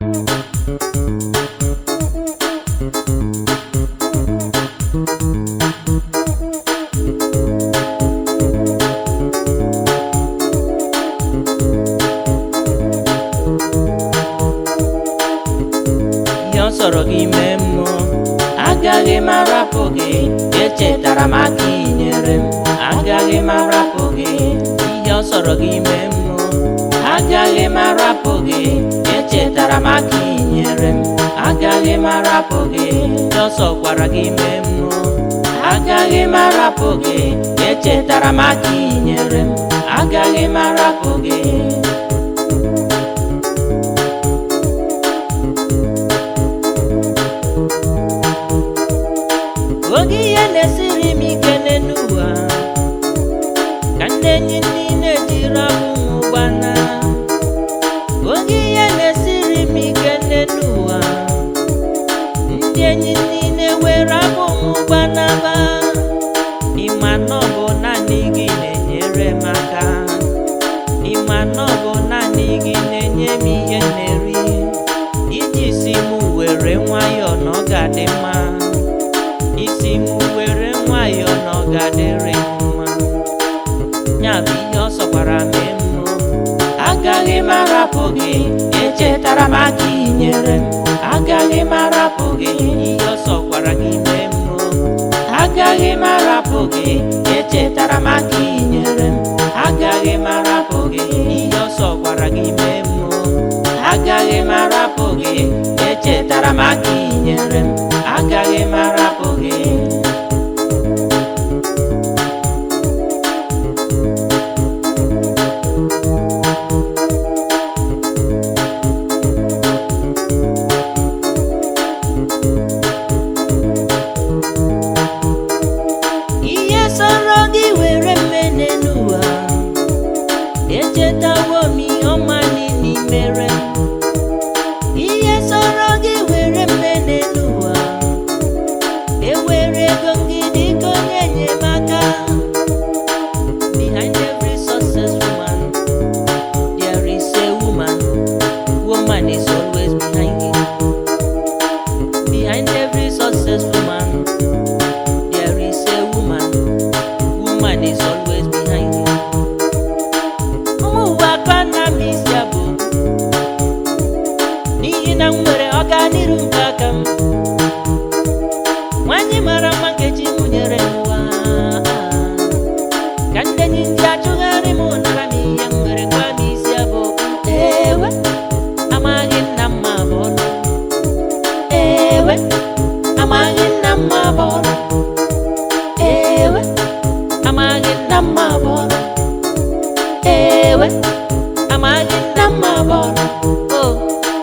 ihe ọ sọrọ gị mee mmụọ agaghị m arapụ gị echetara m aka inyere m agaghị m arapụ gị ihe ọ sọrọ gị mee mmụọ agaghị m arapụ gị echetara m aka inyere m agaghị m arapụ gị ihe ọ sọkwara gị mee mmụọ agaghị m arapụ gị echetara m aka inyere m agaghị m arapụ gị oge ihe na-esiri m ike n'elu ụwa ka ndị enyi niile jiri abụ m ụgbana oge ihe na-esiri m ike n'elu ụwa ndị enyi niile were abụ m ụgbanaba ịma na ọ bụ naanị gị na-enyere m aka ịma na ọ bụ naanị gị na-enye m ihe m na-eri iji si m were nwayọọ na ọ ga-adị mma isi m were nwayọọ na ọ ga-adịrị m mma ya bụ ihe ọ sọkwara mee mmụọ agaghị m arapụ gị echetara m aka inyere m agaghị m arapụ gị ihe ọ sọkwara gị mee mmụọ agaghị m arapụ gị echetara m aka inyere m agaghị m arapụ gị ihe ọ sọkwara gị mee mmụọ agaghị m arapụ gị echetara m aka inyere m agaghị m arapụ gị ihe sọrọ gị were mmene n'ụwa echetawo m ihe ọma niile mere m ihe sọrọ gị were mmene n'ụwa ewere ego gị dịka onye enyemaka behind every successful man there is a woman woman is always behind it behind every successful man there is a woman woman is always behind it ụmụ ụwa aka na m isi abụ n'ihi na m nwere ọganiru nke aka m nwanyị mara mma nkechi m nyere n'ụwa ka ndị enyi ndị achụgharị m nara m ihe m nwere kwa m isi abụ ewe amaghị nna mma bụ ọnụ ewe amaghị nna mma bụ ọnụ ewe amaghị nna mma bụ ọnụ ewe amaghị nna mma bụ ọnụ oh.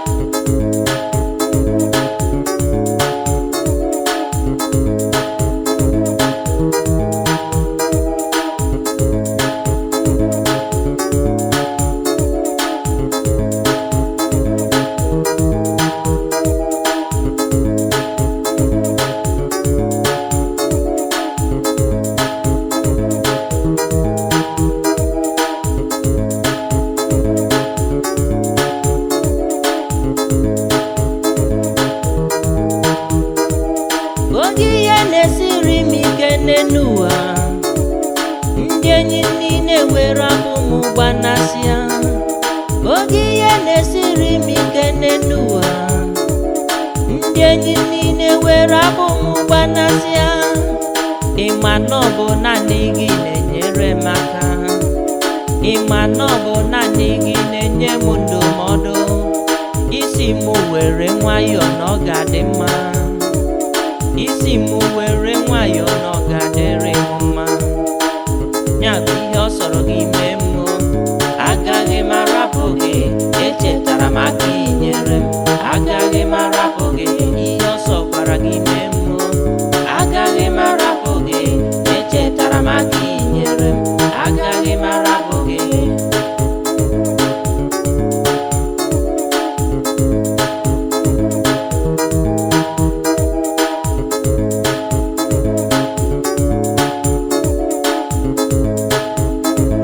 oge ihe na-esiri m ike n'elu ụwa ndị enyi niile were abụ m gbanasịa oge ihe na-esiri m ike n'elu ụwa ndị enyi niile were abụ m gbanasịa ịma na ọ bụ naanị gị na-enyere m aka ịma na ọ bụ naanị gị na-enye m ndụmọdụ isi m were nwayọọ na ọ ga-adị mma isi m were nwayọọ na ọ ga-adịrị m mma ya bụ ihe ọ sọrọ gị mee mmụọ agaghị m arapụ gị echetara m aka inyere m agaghị m arapụ gị ihe ọ sọkwara gị mee mmụọ agaghị m arapụ gị echetara m aka inyere m agaghị m arapụ gị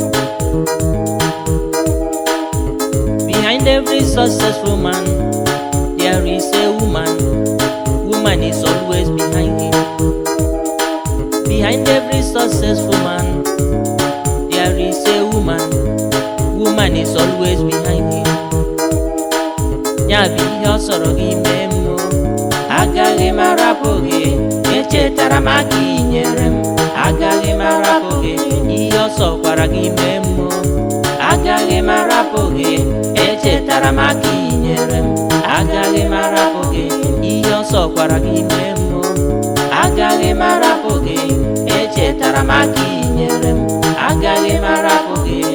behind every successful man there is a woman woman is always behind him behind every successful man there is a woman woman is always behind him ya bụ ihe ọ sọrọ gị mee m o. agaghị m arapụ gị echetara m aka ị nyere m agaghị m arapụ gị ihe ọ sọkwara gị mee m o. agaghị m arapụ gị echetara m aka ị nyere m agaghị m arapụ gị ihe ọ sọkwara gị mee m o. agaghị m arapụ gị echetara m aka ị nyere m agaghị m arapụ gị